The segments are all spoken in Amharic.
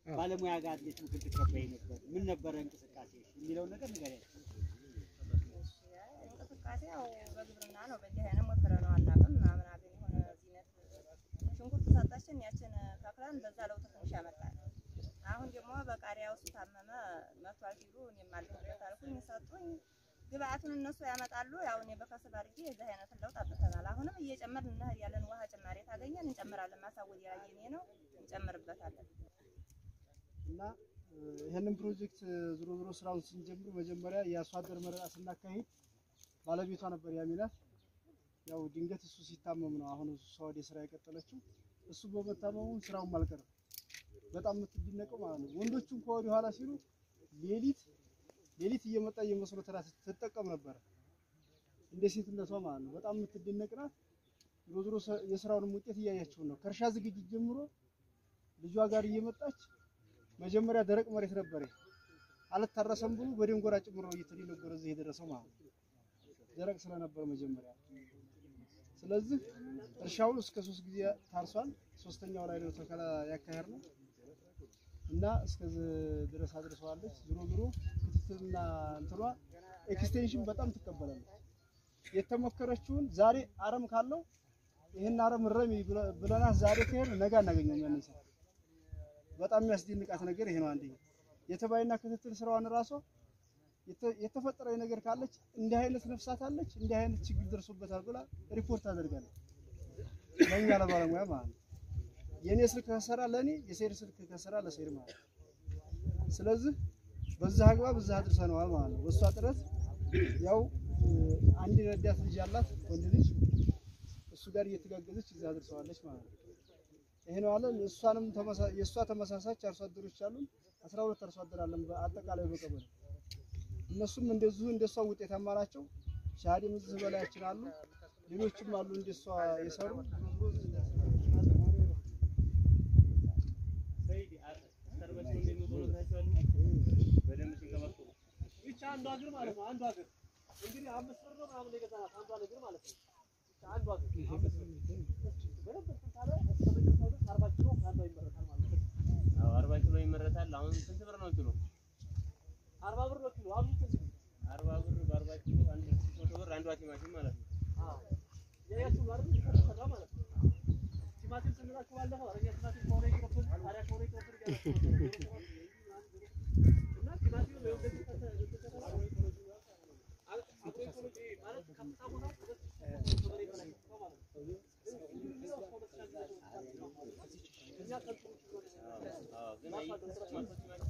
ባለሙያ ጋር እንዴት ምክር ትቀበይ ነበር? ምን ነበረ እንቅስቃሴ የሚለውን ነገር ንገሪያቸው። እንቅስቃሴ ያው በግብርና ነው። በእንዲህ አይነት ሞክረነው አናውቅም። ምናምን አገኝ የሆነ ዚነት ሽንኩርት ሰጣችን፣ ያችን ተክለን በዛ ለውጥ ትንሽ ያመጣል። አሁን ደግሞ በቃሪያ ውስጥ ታመመ መቷል ሲሉ እኔም አለሁበት አልኩኝ፣ ሰጡኝ። ግብአቱን እነሱ ያመጣሉ። ያው እኔ በከስብ አድርጌ የዚህ አይነትን ለውጥ አምጥተናል። አሁንም እየጨመርን እንሄዳለን። ውሃ ጭማሪ ታገኘን እንጨምራለን። ማሳወድ ያየኔ ነው እንጨምርበታለን። እና እ፣ ይህንን ፕሮጀክት ዞሮ ዞሮ ስራውን ስንጀምር መጀመሪያ የአርሶ አደር መረጣ ስናካሂድ ባለቤቷ ነበር ያሚናት። ያው ድንገት እሱ ሲታመም ነው አሁን እሷ ወደ ስራ የቀጠለችው። እሱ በመታመሙ ስራውን አልቀረም። በጣም የምትደነቀው ማለት ነው። ወንዶቹም ከወደ ኋላ ሲሉ ሌሊት ሌሊት እየመጣ እየመስሎ ተራ ስትጠቀም ነበር እንደ ሴትነቷ ማለት ነው። በጣም የምትደነቅ ናት። ዞሮ ዞሮ ሰ- የስራውንም ውጤት እያያችሁ ነው። ከእርሻ ዝግጅት ጀምሮ ልጇ ጋር እየመጣች መጀመሪያ ደረቅ መሬት ነበረ አልታረሰም ብሎ በደንጎራ ጭምሮ እየተደነጎረ እዚህ የደረሰው ማለት ነው። ደረቅ ስለነበረ መጀመሪያ። ስለዚህ እርሻውን እስከ ሶስት ጊዜ ታርሷል። ሶስተኛው ላይ ነው ተከላ ያካሄድ ነው እና እስከዚህ ድረስ አድርሰዋለች። ዞሮ ዞሮ ክትትልና እንትኗ ኤክስቴንሽን በጣም ትቀበላለች። የተሞከረችውን ዛሬ አረም ካለው ይህን አረም ረሚ ብለናት ዛሬ ከሄድ ነገ አናገኘውም ያንን ሰው በጣም የሚያስደንቃት ነገር ይሄ ነው። አንደኛ የተባይና ክትትል ስራዋን ራሷ የተ- የተፈጠረ ነገር ካለች እንዲህ አይነት ነፍሳት አለች እንዲህ አይነት ችግር ደርሶበታል ብላ ሪፖርት ታደርጋለች ለእኛ ለባለሙያ ማለት ነው። የእኔ ስልክ ከሰራ ለእኔ የሰይድ ስልክ ከሰራ ለሰይድ ማለት ነው። ስለዚህ በዛ አግባብ እዛ አድርሰነዋል ማለት ነው። በእሷ ጥረት ያው እ፣ አንድ ረዳት ልጅ አላት ወንድ ልጅ እሱ ጋር እየተጋገዘች እዛ አድርሰዋለች ማለት ነው። ይሄ ነው አለ። እሷንም ተመሳ- የእሷ ተመሳሳች አርሶ አደሮች አሉን። አስራ ሁለት አርሶ አደር አለን በአጠቃላይ በቀበሌ እነሱም እንደዚሁ እንደሷ ውጤታማ ናቸው። ሻሃዴም እዚህ በላያችን አሉ። ሌሎችም አሉ እንደሷ የሰሩ ብቻ አንዱ ሀገር ማለት ነው። አንዱ ሀገር እንግዲህ አምስት ብር ነው ምናምን የገዛናት አንዱ ሀገር ማለት ነው። ብቻ አንዱ ሀገር አምስት ብር በደንብ እንትን ካለ እስከ መጨረሻው ድረስ አርባ ኪሎ ከአንዷ ይመረታል ማለት ነው። አዎ አርባ ኪሎ ይመረታል። አሁን ስንት ብር ነው ኪሎ? አርባ ብር ነው ኪሎ አብዙ ስንት ነው? አርባ ብር በአርባ ኪሎ አንድ ሺህ መቶ ብር አንዷ ቲማቲም ማለት ነው። አዎ ያያችሁ አይደል? የተሰራ ማለት ነው። ቲማቲም ስንላችሁ ባለፈው ኧረ እኛ ቲማቲም ከሆነ ይቅርብን፣ ቃሪያ ከሆነ ይቅርብን እያላችሁ ነበር። እና ቲማቲም ነው እንደዚህ ከተ- ከተሰራ አግሮ ኢኮሎጂ ማለት ከፍታ ቦታ ሁለት ሺህ በላይ በላይ ከፍታ ማለት ነው። እኛ ከብቱ አዎ ግን አይ መቶ ቲማቲም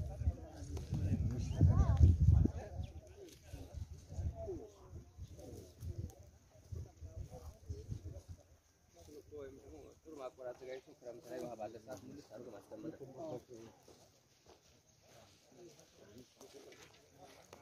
ወይም ደግሞ ጥሩ ማቆር አዘጋጅቶ ክረምት ላይ ውሃ ባለ ሰዓት ሙልት አድርጎ ማስቀመጥ ነው።